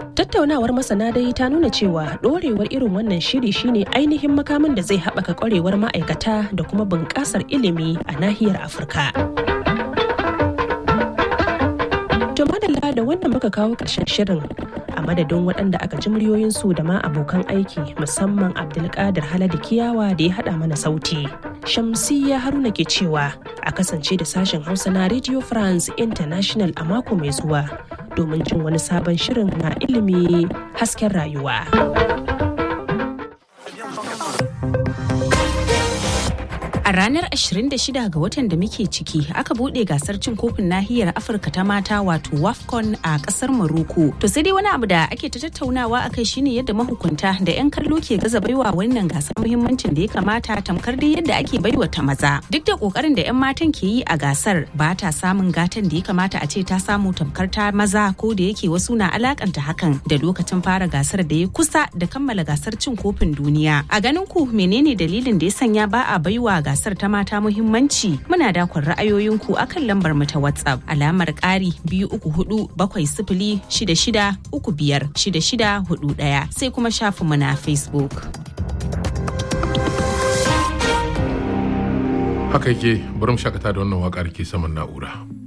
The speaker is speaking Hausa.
Tattaunawar masana dai ta nuna cewa ɗorewar irin wannan shiri shine ainihin makamin da zai haɓaka ƙwarewar ma'aikata da kuma bunƙasar ilimi a nahiyar Afirka. To madalla da wannan muka kawo ƙarshen shirin a madadin waɗanda aka ji muryoyinsu da ma abokan aiki musamman Abdulkadir Haladu Kiyawa da ya haɗa mana sauti. Shamsiyya Haruna ke cewa a kasance da sashen Hausa na Radio France International a mako mai zuwa domin jin wani sabon shirin na ilimi hasken rayuwa. A ranar 26 ga watan da muke ciki aka bude gasar cin kofin nahiyar Afirka ta mata wato WAFCON a kasar Morocco. To sai dai wani abu da ake ta tattaunawa akai shine yadda mahukunta da 'yan kallo ke gaza baiwa wannan gasar muhimmancin da ya kamata tamkar dai yadda ake baiwa ta maza. Duk da kokarin da 'yan matan ke yi a gasar ba ta samun gatan da ya kamata a ce ta samu tamkar ta maza ko da yake wasu na alakanta hakan da lokacin fara gasar da ya kusa da kammala gasar cin kofin duniya. A ganin ku menene dalilin da ya sanya ba a baiwa gasar gasar ta mata muhimmanci muna dakon ra'ayoyinku akan lambar mu ta WhatsApp alamar ƙari biyu uku hudu bakwai sifili shida shida uku biyar shida shida hudu ɗaya sai kuma shafin mu na Facebook. Haka yake bari mu shakata da wannan waƙar ke saman na'ura.